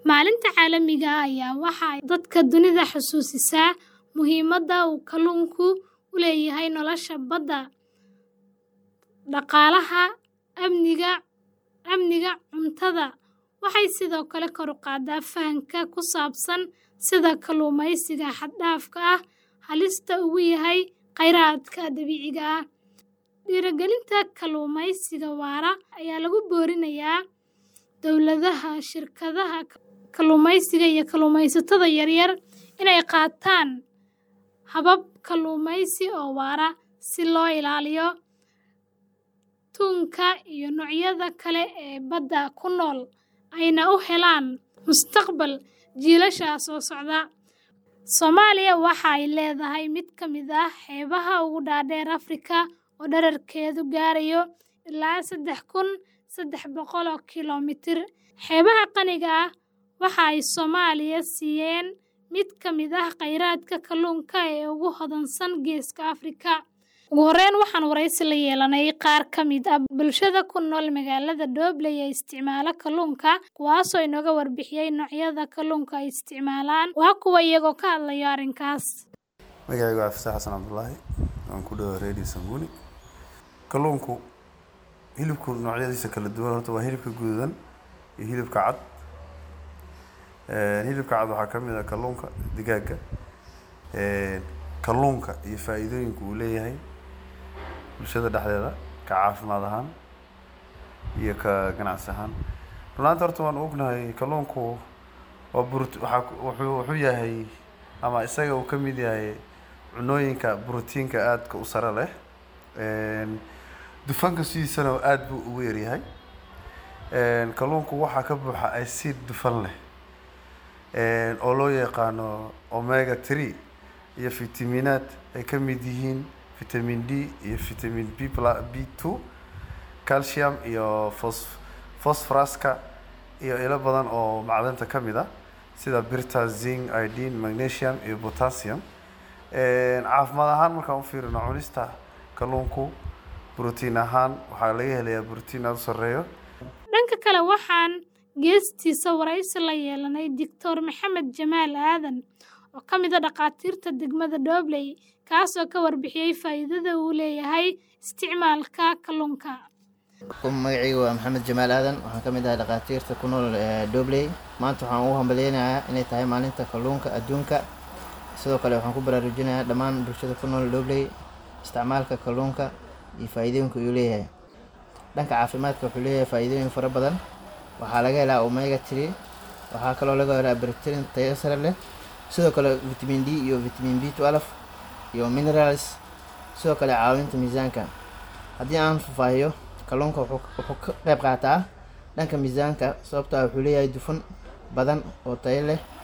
Maalinta caalamiga ah ayaa waxa ay dadka dunida xusuusisaa muhiimadda uu kalluunku u leeyahay nolosha badda, dhaqaalaha, amniga cuntada. Waxay sidoo kale kor u qaadaa fahamka ku saabsan sida kalluumaysiga xad-dhaafka ah halista ugu yahay kheyraadka dabiiciga ah. Dhiirrigelinta kalluumaysiga waara ayaa lagu boorinayaa dawladaha, shirkadaha kalluumaysiga, iyo kalluumaysatada yaryar inay qaataan habab kalluumaysi oo waara si loo ilaaliyo tunka iyo noocyada kale ee badda ku nool, ayna u helaan mustaqbal jiilasha soo socda. Soomaaliya waxa ay leedahay mid ka mid ah xeebaha ugu dhaadheer Afrika oo dhererkeedu gaarayo ilaa saddex kun saddex boqol oo kiiloomitir. Xeebaha qaniga ah waxa ay Soomaaliya siiyeen mid ka mid ah kheyraadka kalluunka ee ugu hodansan Geeska Afrika. Ugu horreyn, waxaan wareysi la yeelanay qaar ka mid ah bulshada ku nool magaalada Doobley ee isticmaala kalluunka, kuwaasoo inooga warbixiyay noocyada kalluunka ay isticmaalaan. Waa kuwan iyagoo ka hadlaya arrinkaas. Magacaygu waa Fasax Xasan Cabdullaahi, waan ku dhawahay Radio Sanguni. Kalluunku hilibku noocyadiisa kala duwan horta waa hilibka guduudan iyo hilibka cad. Hilibka cad waxaa ka mid ah kalluunka, digaagga. Kalluunka iyo faa'iidooyinka uu leeyahay bulshada dhexdeeda ka caafimaad ahaan iyo ka ganacsi ahaan. Run ahaantii horta waan ognahay kalluunku waa brut waxaa wuxuu wuxuu yahay ama isaga uu ka mid yahay cunooyinka borotiinka aadka u sare leh. Dufanka sidiisana aad buu ugu yar yahay. Kalluunku waxaa ka buuxa acid dufan leh oo loo yaqaano omega three iyo fitamiinaad ay ka mid yihiin vitamin D iyo vitamin B plus B two, calcium iyo phos phosphoruska iyo ilo badan oo macdanta ka mid ah sida birta, zinc, iodine, magnesium iyo potassium. Caafimaad ahaan markaan u fiirino cunista kalluunku borotiin ahaan waxaa laga helayaa borotiin aad u sarreeyo. Dhanka kale, waxaan geestiisa wareysi la yeelanay Dr. Maxamed Jamaal Aadan oo ka mid ah dhakhaatiirta degmada Doobley, kaasoo ka warbixiyay faa'iidada uu leeyahay isticmaalka kalluunka. Magacaygu waa Maxamed Jamaal Aadan, waxaan ka mid ahay dhakhaatiirta ku nool Doobley. Maanta waxaan ugu hambaleynayaa inay tahay maalinta kalluunka adduunka. Sidoo kale waxaan ku baraarujinayaa dhammaan bulshada ku nool Doobley isticmaalka kalluunka iyo faa'iidooyinka uu leeyahay. Dhanka caafimaadka wuxuu leeyahay faa'iidooyin fara badan. Waxaa laga helaa omega three, waxaa kaloo laga helaa borotiin tayo sare leh, sidoo kale vitamin D iyo vitamin B twelve iyo minerals, sidoo kale caawinta miisaanka. Haddii aan faahfaahiyo, kalluunka wuxuu wuxuu ka qayb qaataa dhanka miisaanka sababtoo ah wuxuu leeyahay dufan badan oo tayo leh